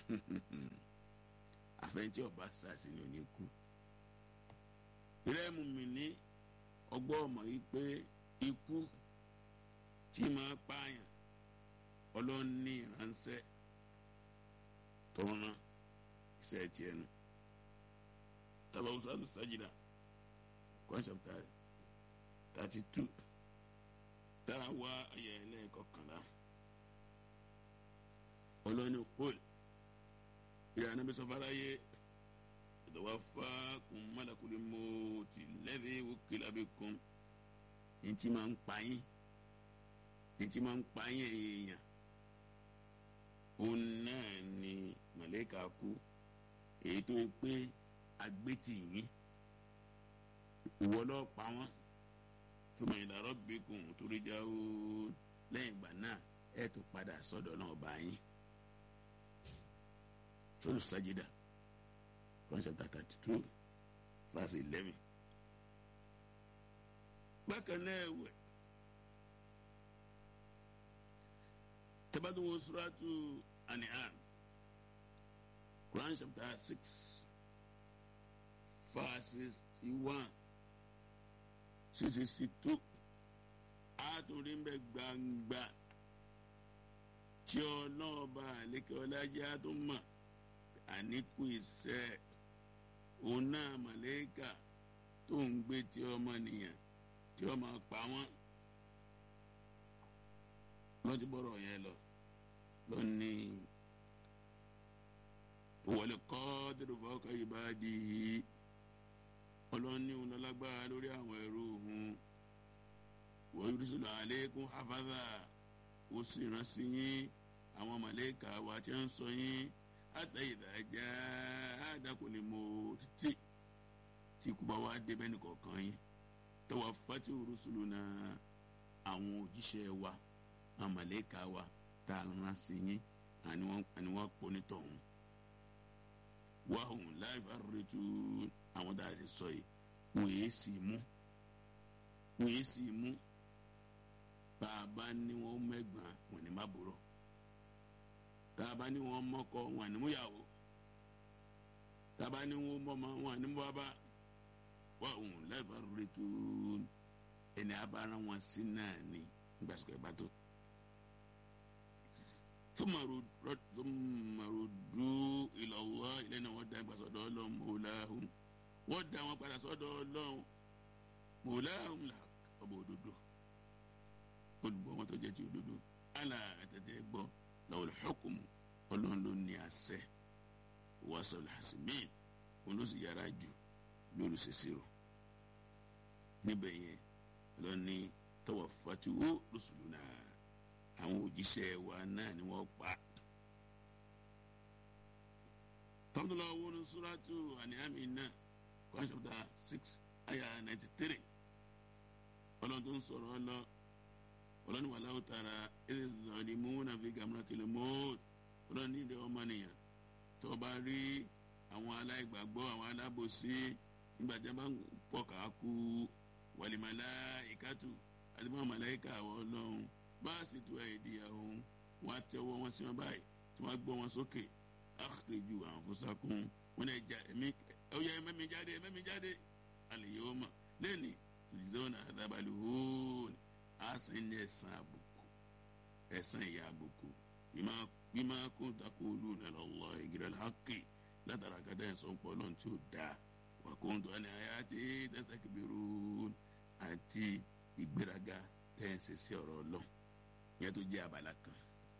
àfẹnjẹ ọba sàṣì ni ò ní kú rẹ́ẹ̀mù mi ní ọgbọ́n ọmọ yìí pé ikú tí máa pààyàn ọlọ́ọ̀ni ìránṣẹ́ tọ́ran iṣẹ́ tiẹ̀ nù tabawo sọ́dọ̀ sájìdá Quran chapter thirty two tá a wá ayẹ ẹlẹ́ẹ̀kọkànlá ọlọ́ni kúl ìyá anábì sọfárá yé ìdọ̀wá fákùn mọ́lẹ́kùlì mọ́ọ̀tì lẹ́dí wókìlá bí kún ní tí máa ń pa yín ní tí máa ń pa yín èèyàn òun náà ni màlẹ́kà kú èyí tó pé agbétì yín ìwọ lọ́ọ́ pa wọ́n tuma ìdàrọ́ bíkun torí já o lẹ́yìn ìgbà náà ẹ̀ tó padà sọ́dọ̀ náà bá yín sọ́dọ̀ sájídà Quran chapter thirty two verse eleven bákan náà ẹ̀wẹ̀ tẹ́bátò wo suratu An'am Quran chapter six verse sixty one sixty two àtúndì ń bẹ gbangba tí ọlọ́ọ̀bà àlékè ọlájà tó mọ̀ àníkù iṣẹ́ òun náà màlẹ́kà tó ń gbé tí ọmọnìyàn tí ó máa pa wọ́n lọ́jọ́ bọ́rọ̀ yẹn lọ lónìí wọlé kọ́ dẹ́rùbọ́ ọkọ̀ yìí bá di yìí ọlọ́ni òun lọ́lágbára lórí àwọn ẹrú òun wọ́n yóò sọ̀rọ̀ àlékún hafaza ó sì rán sí yín àwọn màlẹ́kà wa tí ń sọ yín àtẹ̀yìdájà àdàkùnrin mọ́ títì tí kú bá wá débẹ̀ nìkọ̀ọ̀kan yín tọwọ́ fati rusulu náà àwọn òjíṣẹ́ wa àwọn màlẹ́kà wa tá a rán sí yín àni wọ́n pọ̀ nítọ̀hún wàhùn láì fà rètú àwọn tá a ti sọ yìí wọ́n yé sì mú wọ́n yé sì mú bàbá ní wọ́n mẹ́gbàá wọ́n ní má bòrò bàbá ní wọ́n mọ́kọ wọ́n ní múyàwó bàbá ní wọ́n mọ́mọ́ wọ́n ní bàbá wàhùn láì fà rètú ẹni abára wọn sí náà ní gbàsùkọ̀ ẹ̀ bá tó tumarudu ilallah ilẹ̀ náà wọ́n dá ìgbà sọ́dọ̀ ọlọ́run mọ̀ọ́láhùn wọ́n dá wọn padà sọ́dọ̀ ọlọ́run mọ̀ọ́láhùn là ọba òdodo olùgbọ́ wọn tó jẹ́ ti òdodo àlà àtẹ̀tẹ̀ gbọ́ lawul hukmu ọlọ́run ló ní àṣẹ wasal hasimin òun ló sì yára jù lórí ṣèṣirò níbẹ̀ yẹn ọlọ́run ní tawaffatu rusuluna àwọn òjíṣẹ́ wa náà ni wọ́n pa. tọ́mùtòlá owó ní suratu àníhàmì náà Quran chapter six ayah ninety three ọlọ́run tó ń sọ̀rọ̀ ọlọ́ ọlọ́run wà láwùjọ tara ẹ̀sẹ̀ zọ̀ọ́ni múnà fi gamratil maut ọlọ́run ní ìdè ọmọnìyàn tó bá rí àwọn aláìgbàgbọ́ àwọn alábòsí nígbà tí wọ́n bá ń pọ̀ ká kú wàlìmọ̀lá ìkàtù àti bọ́n màláìka àwọn ọlọ́run bá a sì tu àìdí àwọn wọn á tẹ́wọ́ wọn sí wọn báyìí tí wọ́n á gbọ́ wọn sókè akhriju anfusakum wọn náà já ẹ̀mí ọ̀yà ẹ̀mẹ́mi jáde ẹ̀mẹ́mi jáde al-yawma lẹ́ni tujzawna adhabal hun àsìn ní ẹ̀sán àbùkù ẹ̀sán ìyà àbùkù bima kuntum taquluna ala Allahi ghayral haqqi látara kẹtẹ ẹ̀sán pọ̀ lọ́n tí ó dáa wa kuntum an ayati tastakbirun àti ìgbéraga tẹ́ ń ṣe sí ọ̀rọ̀ ọlọ́run yẹn tó jẹ́ abala kan.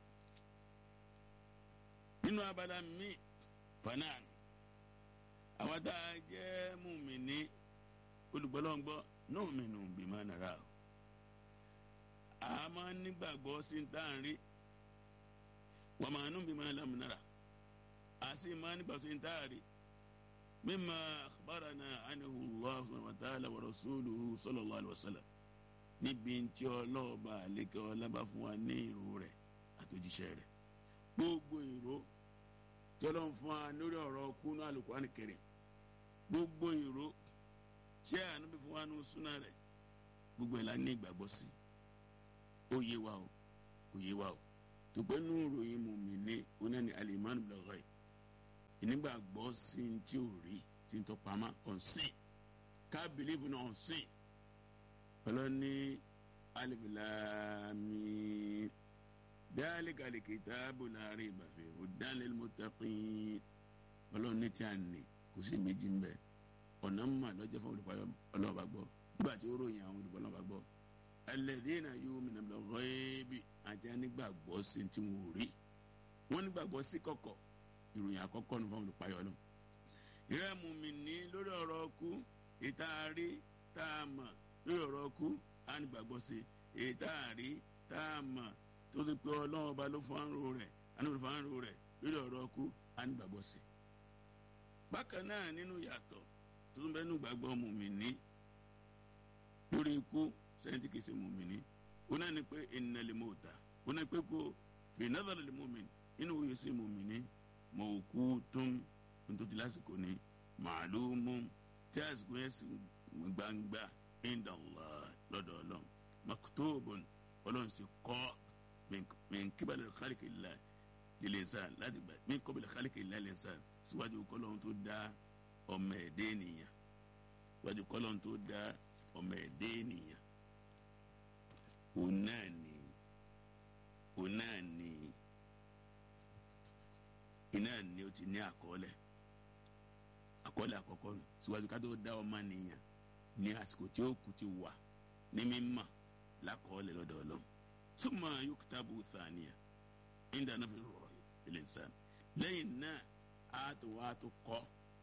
nínú abala míì fanan àwọn tá a jẹ́ mùmíní olùgbọ́lọ́ngbọ́ náà mìínú bímọ nàrà o. a máa ń nígbàgbọ́ sí ń tá à ń rí wọ́n máa ń nú bímọ lámúnára a sì máa ń nígbàgbọ́ sí ń tá à rí. مما أخبرنا عنه الله سبحانه وتعالى ورسوله صلى الله عليه وسلم níbi tí ọlọ́ọ̀bà àlékè ọlábà fún wa ní ìró rẹ̀ àtòjíṣẹ́ rẹ̀ gbogbo ìró tí ọlọ́run fún wa lórí ọ̀rọ̀ kúnú Al-Qur'an Karim gbogbo ìró tí ànábì fún wa ní súnà rẹ̀ gbogbo ẹ̀ la ní ìgbàgbọ́ sí ó yé wa o kò yé wa o tùpẹ́ nù ròyìn mùmíní oná ní alimani bilọ̀gọ́ yìí ìnígbàgbọ́ sí ní tí ò rí tí ń tọpamọ́ ọ̀sìn ká bìlíìfù náà ọ̀sìn ọlọ́ni alibilami dhalika alikitabu la rayba fihi hudan lil muttaqin ọlọ́ni tí a nì kò sí méjì ń bẹ ọ̀nà mọ̀ lọ́jọ́ fún olùkọ́ ọlọ́ọ̀bá gbọ́ nígbà tí ó ròyìn àwọn olùkọ́ ọlọ́ọ̀bá gbọ́ alladhina yu'minuna bil ghaibi àti anígbàgbọ́ sí tí wọn ò rí wọn nígbàgbọ́ sí kọ̀kọ̀ ìròyìn àkọ́kọ́ ní fún olùpayọ̀ ọlọ́run ìrẹ́ mùmínì lórí ọ̀rọ̀ ọkú ìta rí tá a mọ̀ lórí ọ̀rọ̀ ọkú á nígbàgbọ́ sí ìta rí tá a mọ̀ tó ti pé ọlọ́run ọba ló fún àrùn rẹ̀ àníwòrán fún àrùn rẹ̀ lórí ọ̀rọ̀ ọkú á nígbàgbọ́ sí. bákan náà nínú yàtọ̀ tó tún bẹ́ẹ̀ nù gbàgbọ́ mùmínì lórí ikú sẹ́yìn kìí ṣe mùmíní ó náà ní pé innal mauta ó náà pé kó fi nadhar lil mu'min inú òye sí mùmíní mawqutun nítorí lásìkò ní ma'lumun tí àsìkò yẹn sì gbangba inda Allah lọ́dọ̀ ọlọ́run maktubun ọlọ́run sì kọ́ min qibali khalqillah lil insan láti gbà min qabli khalqillah lil insan síwájú kọ́lọ́run tó dá ọmọ ẹ̀dẹ́ ènìyàn síwájú kọ́lọ́run tó dá ọmọ ẹ̀dẹ́ ènìyàn òun náà ni òun náà ni iná ni ó ti ní àkọọ́lẹ̀ àkọọ́lẹ̀ àkọ́kọ́ nù síwájú ká tó dá ọmọ nìyàn ní àsìkò tí ó kù ti wà ní mímọ̀ lákọọ́lẹ̀ lọ́dọ̀ Ọlọ́run summa yuktabu thaniya inda nafi rọ̀ ilẹ̀ nsàn lẹ́yìn náà a tó wá tó kọ́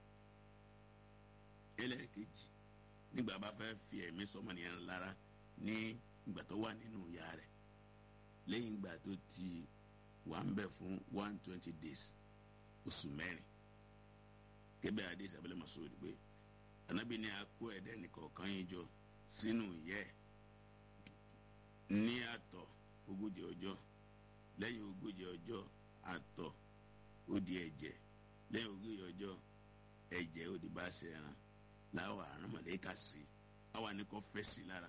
ẹlẹ́ẹ̀kejì nígbà bá fẹ́ fi ẹ̀mí sọmọ nìyẹn lára ní ìgbà tó wà nínú ìyá rẹ̀ lẹ́yìn ìgbà tó ti wà ń bẹ̀ fún one twenty days oṣù mẹ́rin kébẹ̀ adé sábẹ́lẹ̀ Mas'ud pé Ànábì ní akó ẹ̀dẹ́ nìkọ̀ọ̀kan yín jọ sínú ìyẹ́ ní àtọ̀ ogójì ọjọ́ lẹ́yìn ogójì ọjọ́ àtọ̀ ó di ẹ̀jẹ̀ lẹ́yìn ogójì ọjọ́ ẹ̀jẹ̀ ó di bá ṣe ẹran láwọn àrùn mọ̀lẹ́kà sí àwa ní kò fẹ́ sí lára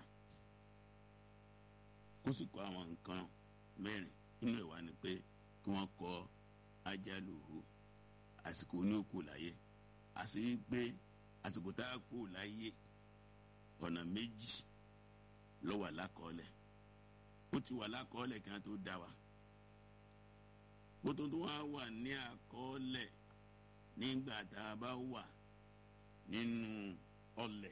kó sì kọ́ àwọn nǹkan mẹ́rin nínú ìwà ni pé kí wọ́n kọ ajaluhu àsìkò ní òkú láyé àti pé àsìkò tá a kú láyé ọ̀nà méjì ló wà lákọọ́lẹ̀ ó ti wà lákọọ́lẹ̀ kí wọ́n tó dá wa ó tó tó wá wà ní àkọọ́lẹ̀ nígbà tá a bá wà nínú ọlẹ̀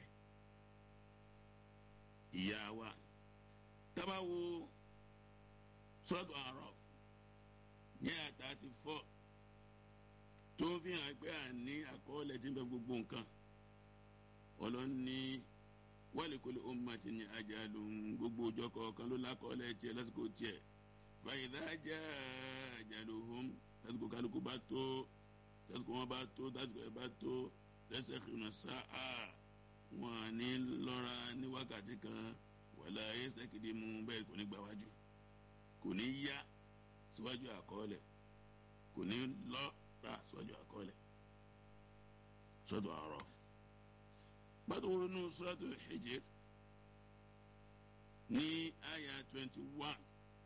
ìyá wa tábà wo sọ́dọ̀ àrọ̀ ní àtà ti fọ́ tó fi hàn pé à ní àkọọ́lẹ̀ tí ń bẹ gbogbo nǹkan ọlọ́ni wàlíkòlè ummati ní ajalun gbogbo ọjọ́ kọ̀ọ̀kan ló lákọọ́lẹ̀ tiẹ̀ lásìkò tiẹ̀ fàyídà já ajaluhum lásìkò kálukú bá tó lásìkò wọn bá tó lásìkò ẹ bá tó lẹ́sẹ̀ kìnnà sáà wọn ní lọ́ra ní wákàtí kan wàlá ẹsẹ̀ kìdí mú bẹ́ẹ̀ kò ní gbà wájú kò ní yá síwájú àkọọ́lẹ̀ kò ní lọ́ra síwájú àkọọ́lẹ̀ sọ́dọ̀ Araf gbàtò wọnú sọ́dọ̀ Hijr ní àyà twenty one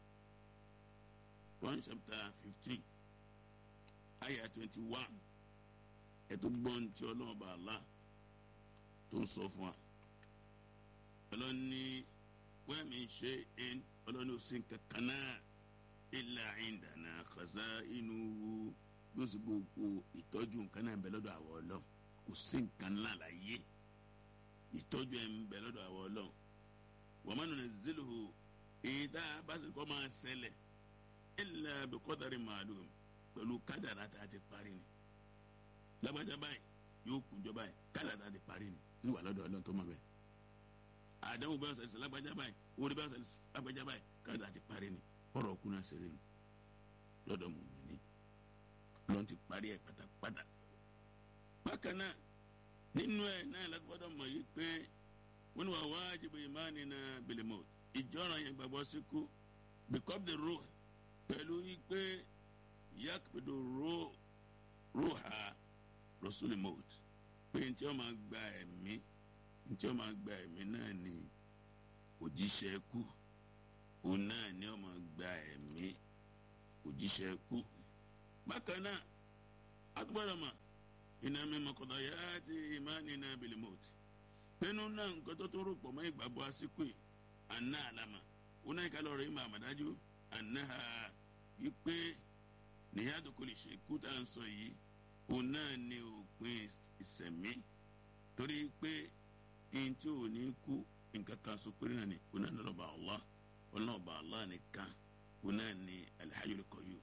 one chapter fifteen àyà twenty one ẹtú gbọ́n tí ọlọ́run bá la tó ń sọ fún wa ọlọ́ni wọ́n mi ṣe é ọlọ́ni ó sì ń kankan náà ilà ìdáná kàzá inú yóò sì gbogbo ìtọ́jú nǹkan náà ń bẹ lọ́dọ̀ àwọn ọlọ́run kò sí nǹkan náà láyé ìtọ́jú ẹ̀ ń bẹ lọ́dọ̀ àwọn ọlọ́run wọ́n máa nùnà ziluhu èyí tá a bá sì kọ́ máa ṣẹlẹ̀ ilà bìkọ́tàrí màálùm pẹ̀lú kádàrá tá a ti parí ni lágbájá báyìí yóò kúnjọ báyìí kádàrá tá a ti parí ni ní wà lọ́dọ̀ ọlọ́run tó mọ̀ bẹ́ẹ̀ àdánwò bá ṣẹlẹ̀ sí lágbájá báyìí orí bá ṣẹlẹ̀ sí lágbájá báyìí kádàrá ti parí ni ọ̀rọ̀ ọkùnrin náà ṣeré ni lọ́dọ̀ mùmíní lọ́n ti parí ẹ̀ pátápátá bákan náà nínú ẹ̀ náà lágbọ́dọ̀ mọ̀ yìí pé wọ́n ní wà wájibu imanina bil maut ìjọ́ràn yẹn gbàgbọ́ síkú because the ruh pẹ̀lú yìí pé yakpidu ruh ruha rasul maut pé ntí wọ́n máa gba ẹ̀mí ntí wọ́n máa gba ẹ̀mí náà ni òjíṣẹ́ kú òun náà ni wọ́n máa gba ẹ̀mí òjíṣẹ́ kú bákan náà àtúbọ̀dọ̀ mà iná mímọ kọ̀dọ̀ yá ti ìmáàní náà bìlímọ̀tì pinnu náà nǹkan tó tó rò pọ̀ mọ́ ìgbàgbọ́ àsìkò yìí àná àlámà ó náà ìkàlọ́ rẹ̀ ìmọ̀ àmàdájú àná ha wípé níyàtọ̀ kò lè ṣe kú tá à ń sọ yìí òun náà ní òpin ìsẹ̀mí torí pé ẹni tí ò ní kú nǹkan kan so péré náà ni òun náà ní ọlọ́ba Allah ọlọ́ba Allah nìkan òun náà ní Al-Hayyul Qayyum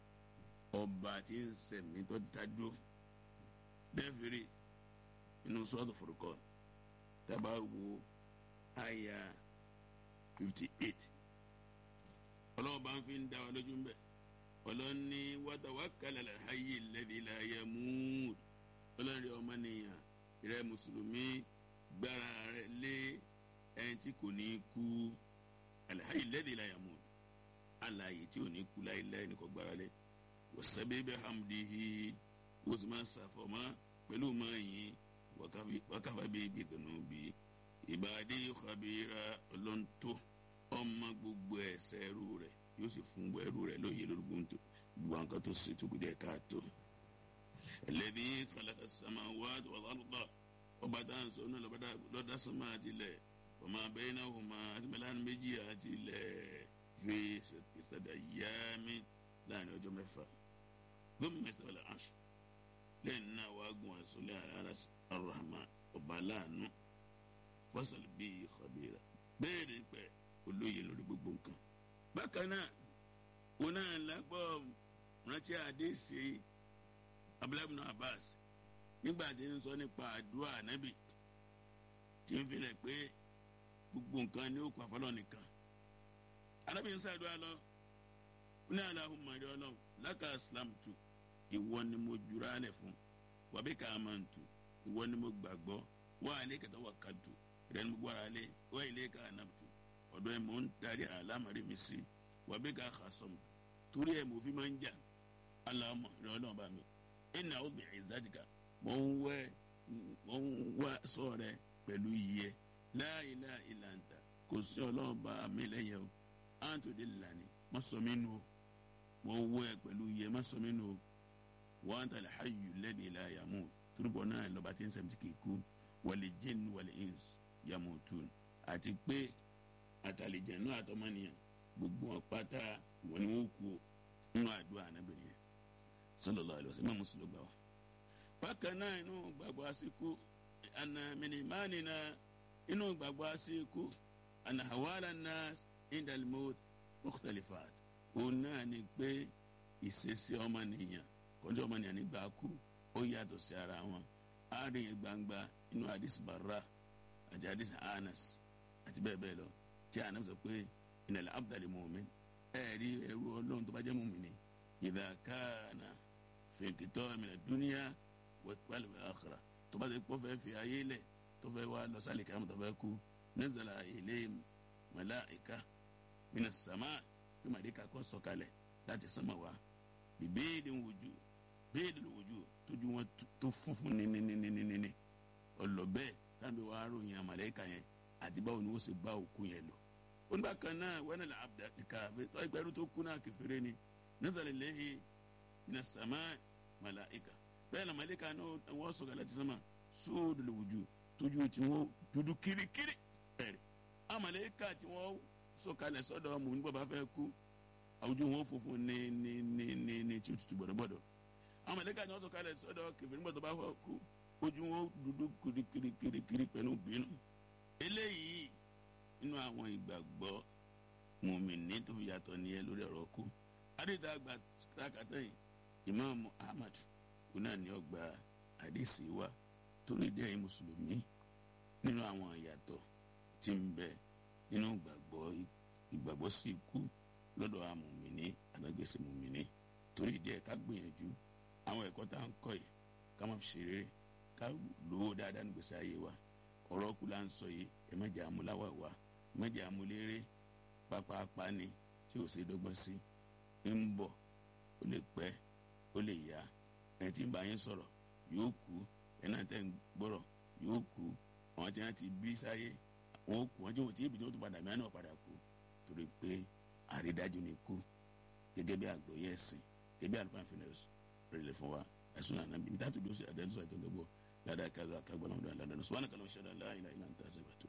ọba tí ń sẹ̀mí tó dájú dẹ́fẹ̀rẹ̀ inú sọ́ọ̀tù Furqan tábà wo àyà fifty eight ọlọ́ọ̀bá ń fi ń dá wa lójú ń bẹ̀ ọlọ́ni watawakkal ala al-hayyi alladhi la yamut ọlọ́ni ọmọnìyàn rẹ̀ mùsùlùmí gbára rẹ̀ lé ẹni tí kò ní kú al-hayyi alladhi la yamut alààyè tí ò ní kú láéláé ní kò gbára lé wasabbih bihamdihi wọ́n sì máa ṣàfọ̀mọ́ pẹ̀lú máa yìn wákàfà bíi ibi ìdùnnú bíi ìbàdí khabira ọlọ́ntò ọmọ gbogbo ẹ̀ṣẹ̀ ẹrú rẹ̀ yóò sì fún ẹrú rẹ̀ lóye lórí gbogbo nǹkan tó ṣe tó kù díẹ̀ káàtó. alladhi khalaqa samawati wal arda ọba tá à ń sọ náà lọ́dá sọ́mà àti ilẹ̀ ọmọ bainahuma àti mẹ́láni méjì àti ilẹ̀ fi ìsàdà yámi láàrin ọjọ́ mẹ́fà. thumma istawa ala arsh lẹ́yìn náà wàá gun àsọlẹ̀ ar-rahman ọba aláàánú fasal bíi khabira bẹ́ẹ̀ ni pẹ́ olóye lórí gbogbo nǹkan. bákan náà òun náà lágbọ́ rántí àdéhìsí abdullahi abbas nígbà tí ń sọ nípa àdúrà nábì tí ń filẹ̀ pé gbogbo nǹkan ni ó kọ́ àfọlọ́ nìkan. anábì ń sàdúrà lọ ní Allahumma rí ọlọ́run laka aslamtu ìwọ ni mo jura lẹ̀ fún wabika amantu ìwọ ni mo gbàgbọ́ wa alayka tawakkaltu ìrẹ́ni mo gbára lé wa ilayka anabtu ọ̀dọ̀ ẹ̀ mò ń darí àlámọ̀rí mi sí wabika khasamtu torí ẹ̀ mò fi máa ń jà Allahumma rí ọlọ́run bá mi inna a'udhu bi'izzatika mò ń wẹ́ mò ń wá sọ rẹ pẹ̀lú iyẹ la ilaha illa anta kò sí ọlọ́run bá mi lẹ́yìn o àǹtò dé lànà má sọ mí nù o mò ń wẹ́ pẹ̀lú iyẹ má sọ mí nù o wa anta al-hayyu alladhi la yamut turubọ̀ náà lọ́ba tí ń sẹ́mi kì í kú wal jinn wal ins yamutun àti pé àtàlìjẹ̀nú àtọmọ́nìyàn gbogbo wọn pátá wọn ni wọn kú nínú àdúrà anábìrin yẹn sallallahu alaihi wasallam mùsùlùmí gbà wá. bákan náà inú gbàgbọ́ àsìkò àna mìnìmánì náà inú gbàgbọ́ àsìkò àna hawala nas indal maut mukhtalifat òun náà ni pé ìṣesí ọmọnìyàn kọjá ọmọnìyàn nígbà kú ó yàtọ̀ sí ara wọn àárín yẹn gbangba inú hadith barra àti hadith anas àti bẹ́ẹ̀ bẹ́ẹ̀ lọ tí anas sọ pé innal abdal mu'min ẹ̀ẹ́rí ẹrú ọlọ́run tó bá jẹ́ mu'mini idha kana fi inqita' dunya wal akhirah tó bá ti kó fẹ́ fi ayé lẹ̀ tó fẹ́ wá lọ sálì kàmú tó fẹ́ kú nazala ilayhim malaika minas sama bí màdìkà kọ́ sọ̀kalẹ̀ láti sánmà wá bìbéèdì wòjú béèdì wòjú tójú wọn tó funfun níníníníní ọlọ́bẹ̀ tábí wàá ròyìn àmàlẹ́kà yẹn àti báwo ni wọ́n ṣe bá òkú yẹn lọ. onígbà kan náà wẹ́nà là abdá kàfé tó ẹgbẹ́rú tó kú náà kẹfẹ́rẹ́ ni nazala ilayhi minas sama malaika bẹ́ẹ̀ náà màlẹ́kà náà wọ́n sọ̀kalẹ̀ láti sánmà sóòdù lòwòjú tójú tí wọ́n dúdú kirikiri bẹ̀rẹ̀ àmàlẹ́kà tí wọ́n sọ̀kalẹ̀ sọ́dọ̀ mò ń bọ̀ bá fẹ́ kú àwùjọ wọn funfun ní ní ní ní ní tí ó tutù gbọdọgbọdọ àwọn mẹlẹka ni wọn sọ̀kalẹ̀ sọ́dọ̀ kẹfẹ nígbà tó bá fọ kú ojú wọn dúdú kirikirikiri pẹ̀lú bínú eléyìí nínú àwọn ìgbàgbọ́ mùmíní tó fi yàtọ̀ nìyẹn lórí ọ̀rọ̀ kú adéta àgbà kákàtà yìí imaamu ahmad kuna ni ọgbà àdìsí wa torí dé ẹ̀yin mùsùlùmí nínú àwọn ìyàtọ̀ tí ń bẹ nínú ìgbàgbọ́ ìgbàgbọ́ sí ikú lọ́dọ̀ amòmìnì àtàgbèsè mòmìnì torí díẹ̀ ká gbìyànjú àwọn ẹ̀kọ́ tá à ń kọ́ yìí ká má fi ṣeré ká lówó dáadáa ní gbèsè ayé wa ọ̀rọ̀ kú là ń sọ yìí ẹ má jẹ́ àmúláwà wa ẹ má jẹ́ àmúléré pápápá ni tí ò sí dọ́gbọ́n sí ń bọ̀ ó lè pẹ́ ó lè yá ẹ tí ń bá yín sọ̀rọ̀ yóò kú ẹ náà tẹ́ ń gbọ́rọ̀ yóò kú àwọn tí wọ́n ti bí sáyé wọn kú wọn tí wọn ti ibi tí wọ́n tún padà mìíràn náà padà kú torí pé àrídájú ni kú gẹ́gẹ́ bí àgbọ́yé ẹ̀sìn gẹ́gẹ́ bí àlùfáà fi rẹ̀ fún wa ẹ̀sùn àná bí níta tó dúró sí àtẹ̀sùn àtẹ̀sùn tó bọ̀ ládàá kálọ̀ àkàgbọ́n náà ládàá sọ́wọ́n kálọ̀ ṣẹlẹ̀ láàyè láàyè náà ń tà sí bàtà.